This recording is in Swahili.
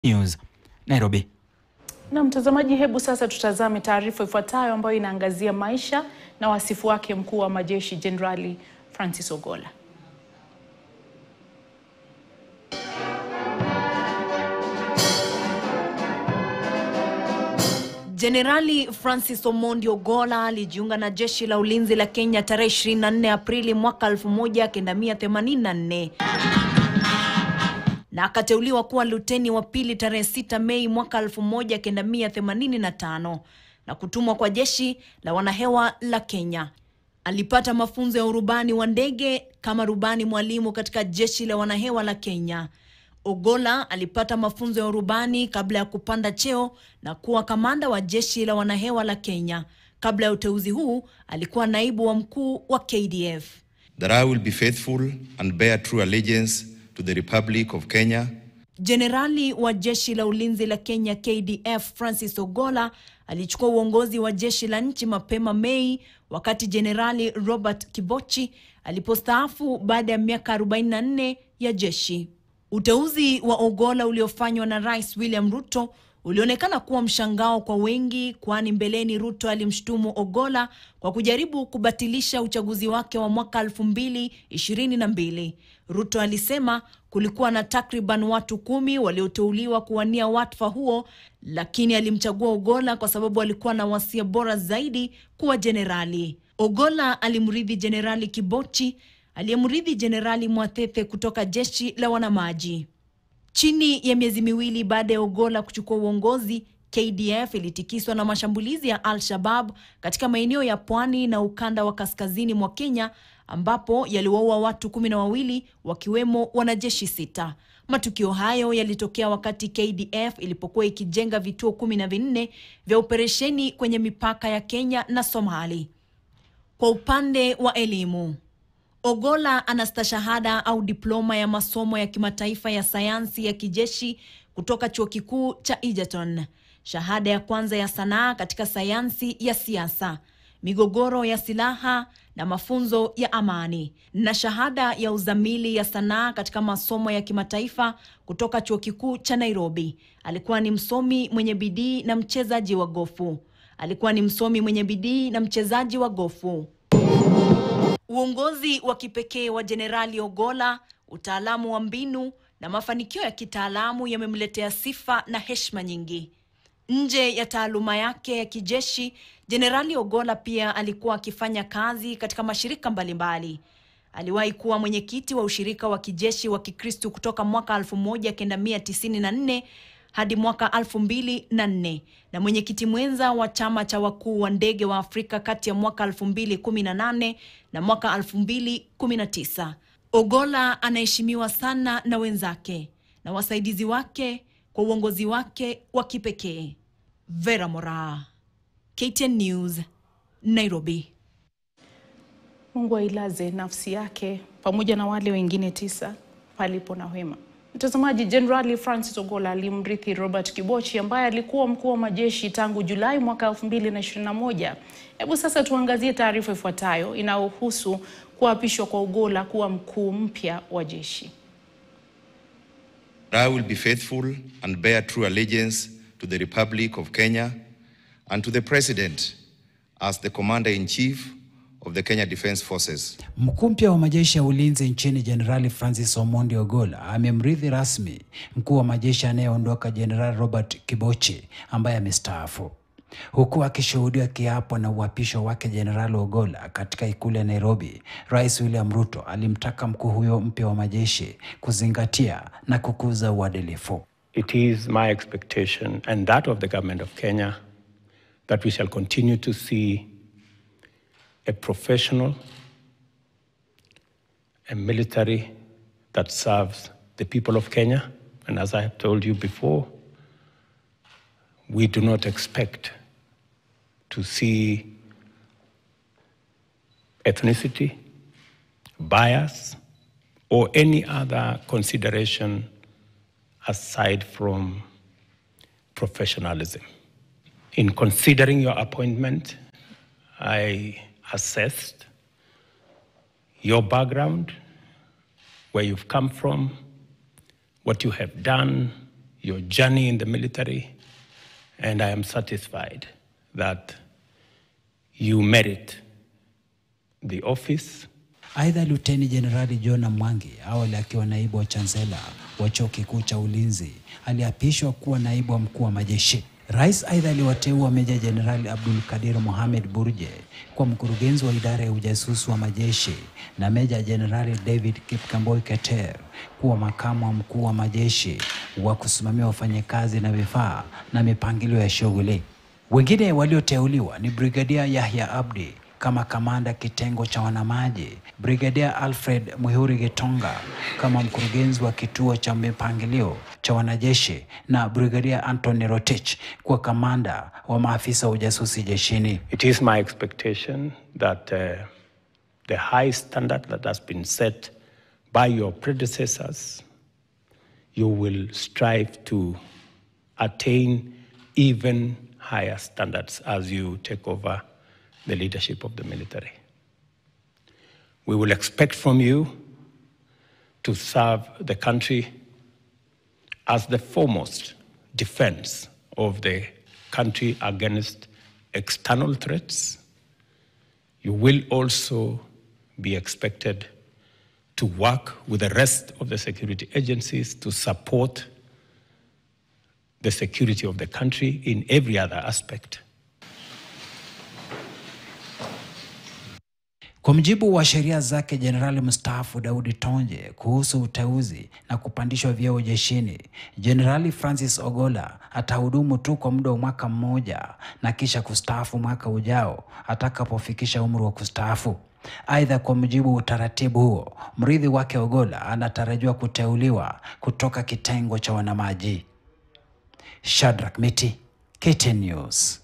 News, Nairobi. Na mtazamaji, hebu sasa tutazame taarifa ifuatayo ambayo inaangazia maisha na wasifu wake mkuu wa majeshi Jenerali Francis Ogolla. Jenerali Francis Omondi Ogolla alijiunga na jeshi la ulinzi la Kenya tarehe 24 Aprili mwaka 1984 na akateuliwa kuwa luteni wa pili tarehe 6 Mei mwaka 1985 na kutumwa kwa jeshi la wanahewa la Kenya. Alipata mafunzo ya urubani wa ndege kama rubani mwalimu katika jeshi la wanahewa la Kenya. Ogolla alipata mafunzo ya urubani kabla ya kupanda cheo na kuwa kamanda wa jeshi la wanahewa la Kenya. Kabla ya uteuzi huu, alikuwa naibu wa mkuu wa KDF. that I will be faithful and bear true allegiance to the Republic of Kenya Jenerali wa jeshi la ulinzi la Kenya KDF Francis Ogolla alichukua uongozi wa jeshi la nchi mapema Mei wakati Jenerali Robert Kibochi alipostaafu baada ya miaka 44 ya jeshi. Uteuzi wa Ogolla uliofanywa na Rais William Ruto ulionekana kuwa mshangao kwa wengi, kwani mbeleni Ruto alimshutumu Ogolla kwa kujaribu kubatilisha uchaguzi wake wa mwaka 2022. Ruto alisema kulikuwa na takriban watu kumi walioteuliwa kuwania wadhifa huo, lakini alimchagua Ogolla kwa sababu alikuwa na wasia bora zaidi kuwa jenerali. Ogolla alimrithi Jenerali Kibochi aliyemrithi Jenerali Mwathethe kutoka jeshi la wanamaji. Chini ya miezi miwili baada ya Ogolla kuchukua uongozi, KDF ilitikiswa na mashambulizi ya Al-Shabab katika maeneo ya pwani na ukanda wa kaskazini mwa Kenya ambapo yaliwaua watu kumi na wawili wakiwemo wanajeshi sita. Matukio hayo yalitokea wakati KDF ilipokuwa ikijenga vituo kumi na vinne vya operesheni kwenye mipaka ya Kenya na Somali. Kwa upande wa elimu, Ogolla ana stashahada au diploma ya masomo ya kimataifa ya sayansi ya kijeshi kutoka chuo kikuu cha Egerton, shahada ya kwanza ya sanaa katika sayansi ya siasa, migogoro ya silaha na mafunzo ya amani, na shahada ya uzamili ya sanaa katika masomo ya kimataifa kutoka chuo kikuu cha Nairobi. Alikuwa ni msomi mwenye bidii na mchezaji wa gofu. Alikuwa ni msomi mwenye bidii na mchezaji wa gofu. Uongozi wa kipekee wa Jenerali Ogolla, utaalamu wa mbinu na mafanikio ya kitaalamu yamemletea sifa na heshima nyingi. Nje ya taaluma yake ya kijeshi, Jenerali Ogolla pia alikuwa akifanya kazi katika mashirika mbalimbali. Aliwahi kuwa mwenyekiti wa ushirika wa kijeshi wa Kikristu kutoka mwaka 1994 hadi mwaka 2004 na mwenyekiti mwenza wa chama cha wakuu wa ndege wa Afrika kati ya mwaka 2018 na mwaka 2019. Ogolla anaheshimiwa sana na wenzake na wasaidizi wake kwa uongozi wake wa kipekee. Vera Moraa, KTN News, Nairobi. Mungu ailaze nafsi yake pamoja na wale wengine tisa palipo na wema. Mtazamaji, Jenerali Francis Ogolla alimrithi Robert Kibochi ambaye alikuwa mkuu wa majeshi tangu Julai mwaka 2021. Hebu sasa tuangazie taarifa ifuatayo inayohusu kuapishwa kwa Ogolla kuwa mkuu mpya wa jeshi. I will be faithful and bear true allegiance to the Republic of Kenya and to the President as the Commander-in-Chief of the Kenya Defence Forces. Mkuu mpya wa majeshi ya ulinzi nchini Jenerali Francis Omondi Ogolla amemrithi rasmi mkuu wa majeshi anayeondoka Jenerali Robert Kibochi ambaye amestaafu, huku akishuhudia kiapo na uapisho wake Jenerali Ogolla katika ikulu ya Nairobi. Rais William Ruto alimtaka mkuu huyo mpya wa majeshi kuzingatia na kukuza uadilifu. It is my expectation and that of the government of Kenya that we shall continue to see a professional, a military that serves the people of Kenya. And as I have told you before, we do not expect to see ethnicity, bias, or any other consideration aside from professionalism. In considering your appointment, I assessed your background, where you've come from, what you have done your journey in the military, and I am satisfied that you merit the office Aidha, Luteni Jenerali John Mwangi, awali akiwa naibu wa chansela wa chuo kikuu cha ulinzi, aliapishwa kuwa naibu wa mkuu wa majeshi. Rais aidha aliwateua Meja Jenerali Abdul Kadir Mohamed Burje kuwa mkurugenzi wa idara ya ujasusi wa majeshi na Meja Jenerali David Kipkemboi Keter kuwa makamu wa mkuu wa majeshi wa kusimamia wafanyakazi na vifaa na mipangilio ya shughuli. Wengine walioteuliwa ni Brigadia Yahya Abdi kama kamanda kitengo cha wanamaji, Brigadia Alfred Muhuri Gitonga kama mkurugenzi wa kituo cha mipangilio cha wanajeshi na Brigadia Anthony Rotich kuwa kamanda wa maafisa wa ujasusi jeshini. It is my expectation that uh, the high standard that has been set by your predecessors, you will strive to attain even higher standards as you take over the leadership of the military. We will expect from you to serve the country as the foremost defense of the country against external threats. You will also be expected to work with the rest of the security agencies to support the security of the country in every other aspect. Kwa mujibu wa sheria zake, jenerali mstaafu Daudi Tonje kuhusu uteuzi na kupandishwa vyeo jeshini, Jenerali Francis Ogola atahudumu tu kwa muda wa mwaka mmoja na kisha kustaafu mwaka ujao atakapofikisha umri wa kustaafu. Aidha, kwa mujibu wa utaratibu huo, mrithi wake Ogola anatarajiwa kuteuliwa kutoka kitengo cha wanamaji. Shadrack Miti, KTN News.